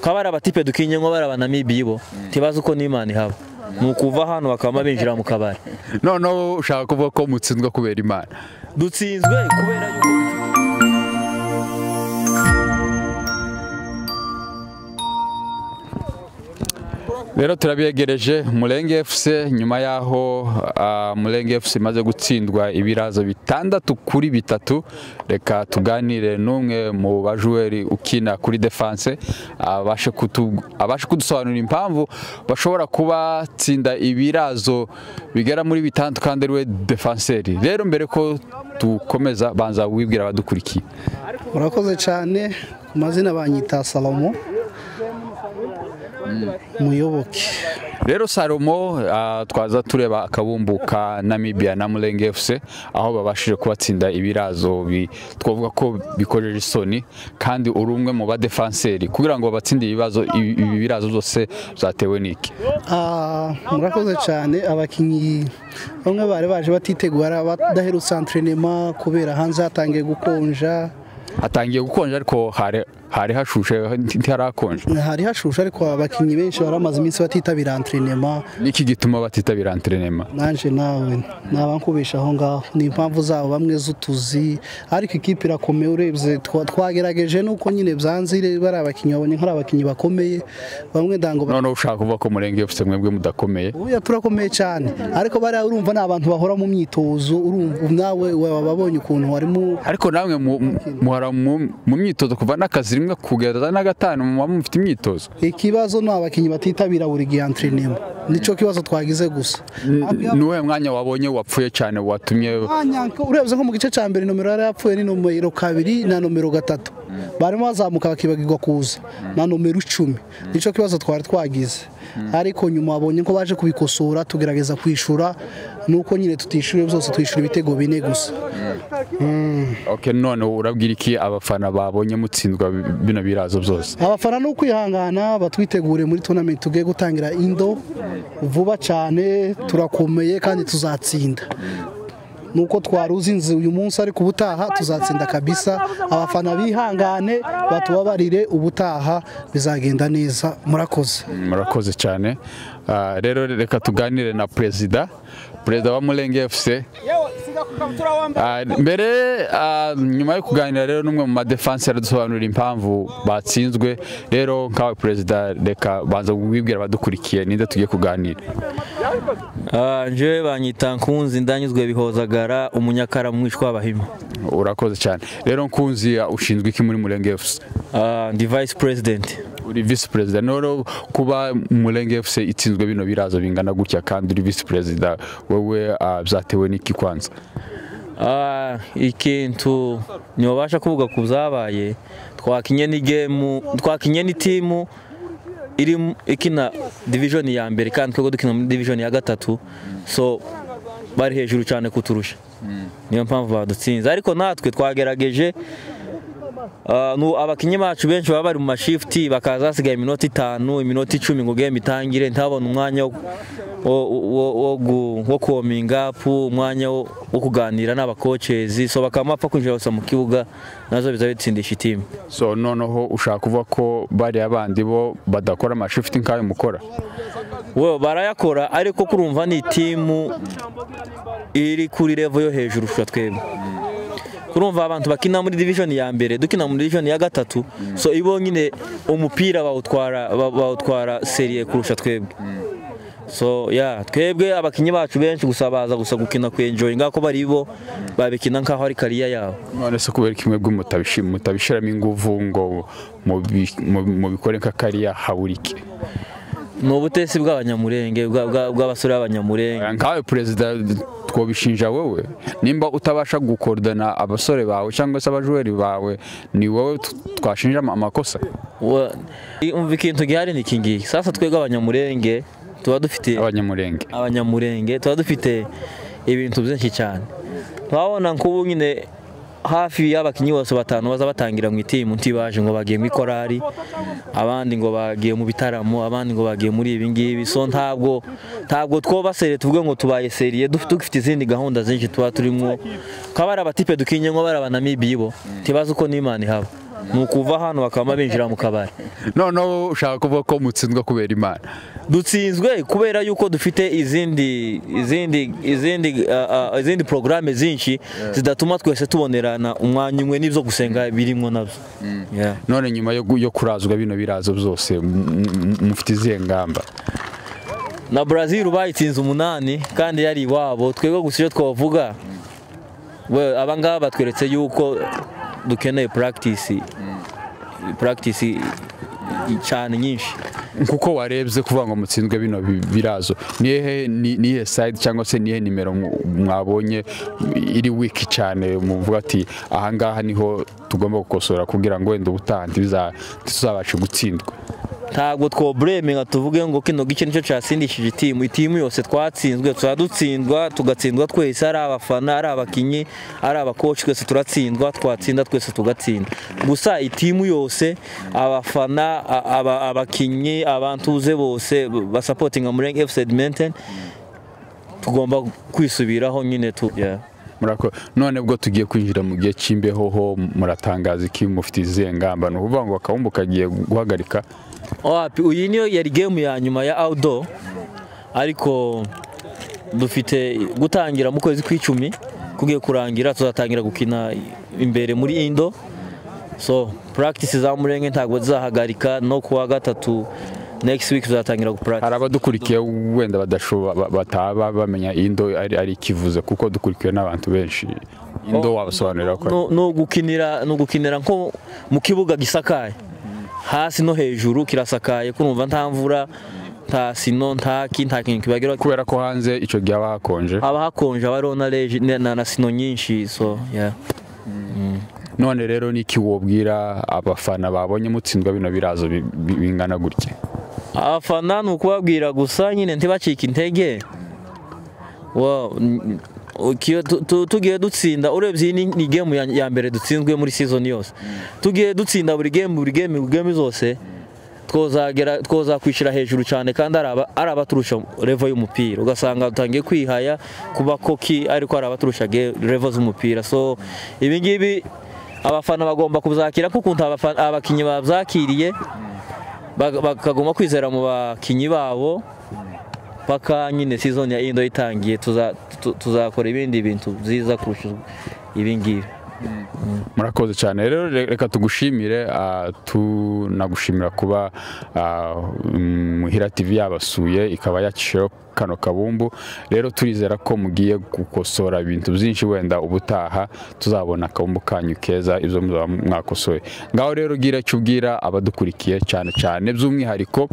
kaba ari abatipe dukinye nko bari abanamibiye bo ntibazi uko n'imana ihaba ni ukuva hano bakaba binjira mu kabari noneho ushaka kuvuga ko mutsinzwe kubera imana dutsinzwe kubera yuko rero turabyegereje murenge efuse nyuma y'aho ah, murenge efuse imaze gutsindwa ibirazo bitandatu kuri bitatu reka tuganire n'umwe mu bajuweri ukina kuri defanse abashe kutu- abashe kudusobanurira impamvu bashobora kubatsinda ibirazo bigera muri bitandatu kandi ariwe defanseri rero mbere ko dukomeza banza wibwira abadukurikiye murakoze cyane ku mazina banyita salomo muyoboke rero salomo ah, twaza tureba akabumbu ka namibia na murenge efuse aho babashije kubatsinda ibirazo bi- twavuga ko bikojeje isoni kandi uri umwe mu badefanseri kugira ngo babatsinde ibibazo ibi ibi birazo byose byatewe n'iki Ah, murakoze cyane abakinnyi bamwe bari baje batitegura badaherutse antrenema kubera hanze hatangiye gukonja hatangiye gukonja ariko hari hari hashushe ntiharakonje hari hashushe ariko abakinnyi benshi baramaze iminsi batitabira antrenema niki gituma batitabira antrenema nanjye nawe ntabankubesha aho ngaho ni impamvu zabo bamwe z'utuzi ariko ikipe irakomeye urebye twa- twagerageje nuko nyine byanze bari abakinnyi babonye nk'ari abakinnyi bakomeye bamwe ndango noneho ushaka kuvuga ko murenge efuse mwebwe mudakomeye Oya turakomeye cyane ariko bariya urumva ni abantu bahora mu myitozo urumva nawe waba wabonye ukuntu warimo ariko namwe mu- mu- muhora mu mu myitozo kuva n'akazi rimwe kugeza na gatanu muba mufite imyitozo ikibazo ni abakinnyi batitabira buri gihe antrenema nicyo kibazo twagize gusa nuwuhe mwanya wabonye wapfuye cyane watumye Mwanya, urebye nko mu gice cya mbere nomero yari yapfuye ni nomero kabiri na nomero gatatu barimo bazamuka bakibagirwa kuza na nomero icumi nicyo kibazo twari twagize ariko nyuma babonye ko baje kubikosora tugerageza kwishyura nuko nyine tutishyuye byose twishyura ibitego bine gusa okay, none urabwira iki abafana babonye mutsindwa bino birazo byose abafana ni ukwihangana batwitegure muri tonamenti tugiye gutangira indo vuba cyane turakomeye kandi tuzatsinda nuko twari uzinze uyu munsi ariko ubutaha tuzatsinda kabisa abafana bihangane batubabarire ubutaha bizagenda neza murakoze murakoze cyane Ah, rero reka tuganire na perezida perezida wa murenge efuse mbere ah, nyuma yo kuganira rero n'umwe mu madefanse aradusobanurira impamvu batsinzwe rero nkawe perezida reka banza wibwira abadukurikiye ninde tugiye kuganira Ah, njyewe banyita nkunzi ndanyuzwe bihozagara umunyakara mwishwa w'abahima urakoze cyane rero nkunzi ah, ushinzwe iki muri murenge efuse Ah, ndi vice president uri visi perezida noro kuba murenge fc itsinzwe bino birazo bingana gutya kandi uri visi perezida wowe ah, byatewe n'iki kwanza Ah, ikintu ntibabasha kuvuga ku byabaye twakinye n'igemu twakinye n'itimu iri mu- ikina division ya mbere kandi twebwe dukina muri division ya gatatu so bari hejuru cyane kuturusha niyo mpamvu badutsinze ariko natwe twagerageje Ah, nu- abakinnyi bacu benshi baba bari mu mashifti bakaza hasigaye iminota itanu iminota icumi ngo game itangire ntabone umwanya wo- wo- wo- wo gu- wo kuwominga apu umwanya wo wo kuganira n'abakocezi so bakaba bapfa kwinjira gusa mu kibuga nazo biza bitsindisha itimu so noneho ushaka kuvuga ko bariya bandi bo badakora amashifuti nk'ayo mukora we barayakora ariko kurumva ni itimu iri kuri revo yo hejuru kurusha twebwe kurumva abantu bakina muri division ya mbere dukina muri division ya gatatu so ibo nyine umupira bawutwara ba- bawutwara serie kurusha twebwe so ya twebwe abakinnyi bacu benshi gusa baza gusa gukina kwenjoyinga ko bari bo babikina nkaho ari kariya yabo none se kubera kimwe bwe mutabishiramo ingufu ngo mubi- mu- mubikore nk'akariya habura iki ni ubutesi bw'abanyamurenge bwa- bwa- bw'abasore b'abanyamurenge nkawe perezida twobishinja wowe nimba utabasha gukorodana abasore bawe cyangwa se abajuweri bawe ni wowe t- twashinja ama- amakosa Wa- umva ikintu gihari ni iki ngiki sasa twebwe abanyamurenge tuba dufite abanyamurenge abanyamurenge tuba dufite ibintu byinshi cyane twabona nk'ubu nyine hafi y'abakinnyi bose batanu baza batangira mu itimu ntibaje ngo bagiye muri korari abandi ngo bagiye mu bitaramo abandi ngo bagiye muri ibi ngibi so ntabwo ntabwo twobasere tuvuge ngo tubaye seriye duf- dufite izindi gahunda zinshi tuba turimo kaba ari abatipe dukinye nko bari abanamibiye bo ntibazi uko n'imana ihaba ni ukuva hano bakaba binjira mu kabari noneho ushaka kuvuga ko mutsindwa kubera imana dutsinzwe kubera yuko dufite izindi izindi izindi ah, ah, izindi porogaramu zinshi zidatuma twese tubonerana umwanya umwe n'ibyo gusenga birimo nabyo Yeah. none nyuma yo gu- yo kurazwa bino birazo byose m- m- mufite izihe ngamba na Brazil bayitsinze umunani kandi yari iwabo twebwe gusa icyo twavuga we- aba ngaba batweretse yuko dukeneye practice practice cyane nyinshi kuko warebye kuvuga ngo mutsinzwe bino bi- birazo nihe ni- nihe side cyangwa se nihe nimero mu- mwabonye iri wiki cyane muvuga ati ahangaha niho tugomba gukosora kugira ngo wenda ubutaha ntibiza- ntituzabashe gutsindwa ntabwo twobureme nka tuvuge ngo kino gike nicyo cyasindishije itimu itimu yose twatsinzwe tuba dutsindwa tugatsindwa twese ari abafana ari abakinnyi ari abakoci twese turatsindwa twatsinda twese tugatsinda gusa itimu yose abafana a- aba- abakinnyi abantu uze bose basapotinga muri fc edmonton tugomba kwisubiraho nyine tu yeah. murako none bwo tugiye kwinjira mu gihe cy'imbeho ho muratangaza iki mufite izihe ngamba ni ukuvuga ngo akabumbu kagiye guhagarika wapi iyi niyo yari game ya nyuma ya outdoor ariko dufite gutangira mu kwezi kw'icumi kugiye kurangira tuzatangira gukina imbere muri indo so practice za murenge ntabwo zizahagarika no kuwa gatatu next week tuzatangira gupractice hari abadukurikiye wenda badashoba ba- bataba bamenya indo ari ari ikivuze kuko dukurikiwe n'abantu benshi indo wabasobanurira ko no, no gukinira no gukinira nko mu kibuga gisakaye hasi no hejuru kirasakaye kurumva nta mvura nta sino nta ki nta kintu kibageraho kubera ko hanze icyo gihe haba hakonje haba hakonje haba hariho na reji na- na na sino nyinshi so yeah. none rero ni iki wobwira abafana babonye mutsindwa bino birazo bi- bi- bingana gutya abafana ni ukubabwira gusa nyine ntibacike intege Wa- n- ukiyo- tu- tu- tugiye dutsinda urebye iyi ni- ni gemu ya- ya mbere dutsinzwe muri season yose tugiye dutsinda buri gemu buri gemu buri gemu zose twozagera twozakwishyira hejuru cyane kandi ari aba- ari abaturusha revo y'umupira ugasanga dutangiye kwihaya kuba koki ariko ari abaturusha ge- revo z'umupira so ibi ngibi abafana bagomba kuzakira kuko ukuntu abafa- abakinnyi babyakiriye bag- bakaguma kwizera mu bakinnyi babo paka nyine season ya indo itangiye tuza- tu- tuzakora ibindi bintu byiza kurusha ibi ngibi murakoze cyane rero re- reka tugushimire ah, tunagushimira kuba ah, muhira tv yabasuye ikaba yakishijeho kano kabumbu rero turizera ko mugiye gukosora ibintu byinshi wenda ubutaha tuzabona akabumbu kanyu keza ibyo muzaba mwakosoye ngaho rero gira icyo ubwira abadukurikiye cyane cyane by'umwihariko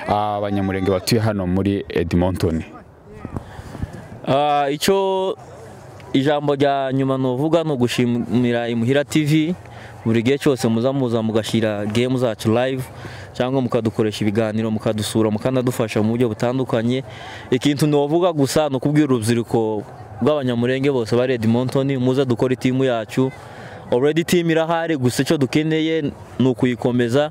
ah, abanyamurenge batuye hano muri edmonton Ah, icyo ijambo rya nyuma nuvuga ni ugushimira imuhira tv buri gihe cyose muza muza mugashyira gemu zacu live cyangwa mukadukoresha ibiganiro mukadusura mukanadufasha mu buryo butandukanye ikintu nuvuga gusa ni ukubwira urubyiruko rw'abanyamurenge bose bari edmonton muze dukora itimu yacu already timu irahari gusa icyo dukeneye ni ukuyikomeza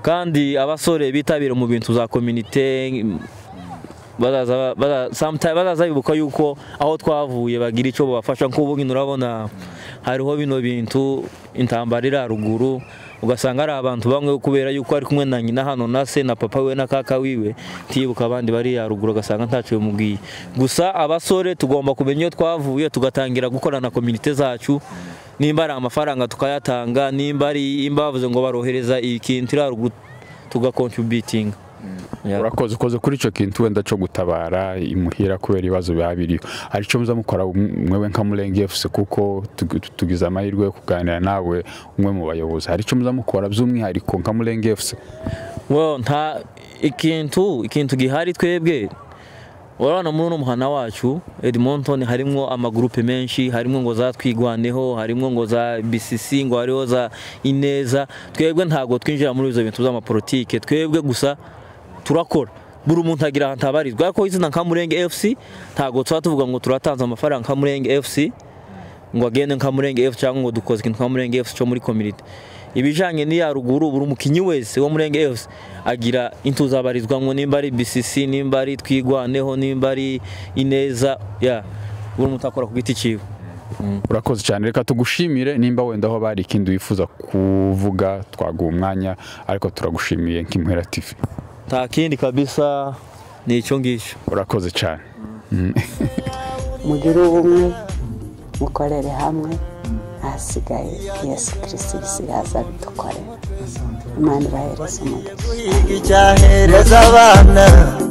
kandi abasore bitabira mu bintu za komite bazaza baza- sometime- bazaza bibuka yuko aho twavuye bagira icyo babafasha nk'ubu nyine urabona hariho bino bintu intambara iri haruguru ugasanga ari abantu bamwe kubera yuko ari kumwe na nyina hano na se na papa we na kaka wiwe ntiyibuka abandi bari haruguru ugasanga ntacyo bimubwiye gusa abasore tugomba kumenya iyo twavuye tugatangira gukorana komite zacu nimba ari amafaranga tukayatanga nimba ari imba bavuze ngo barohereza ikintu iri haruguru tugakontributinga Yeah. urakoze ukoze kuri icyo kintu wenda cyo gutabara imuhira kubera ibibazo biba biriho hari icyo muza mukora mwewe nka murenge efuse kuko tugi- tugize amahirwe yo kuganira nawe umwe mu bayobozi hari icyo muza mukora by'umwihariko nka murenge efuse Well, nta ikintu ikintu gihari twebwe urabona muri uno muhana wacu Edmonton harimo amagurupe menshi harimo ngo za twigwaneho harimo ngo za BCC ngo hariho za Ineza twebwe ntabwo twinjira muri izo bintu by'amapolitike twebwe gusa turakora buri muntu agira ahantu abarizwa ariko izina nka Murenge FC ntabwo tuba tuvuga ngo turatanze amafaranga nka Murenge FC ngo agende nka Murenge FC cyangwa ngo dukoze ikintu nka Murenge FC cyo muri community ibijanye n'iya ruguru buri mukinyi wese wo Murenge FC agira intuzabarizwamwo nimba ari BCC nimba ari twigwaneho nimba ari ineza ya buri muntu akora ku giti cyiwe urakoze cyane reka tugushimire nimba wenda aho bari ikindi wifuza kuvuga twaguha umwanya ariko turagushimiye nk'impera tivi nta kindi kabisa ni icyo ngicyo urakoze cyane mugire ubumwe mukorere hamwe ahasigaye yesu kirisiti gisigaza bidukorera imana ibahereza umugisha guhiga icyahereza abana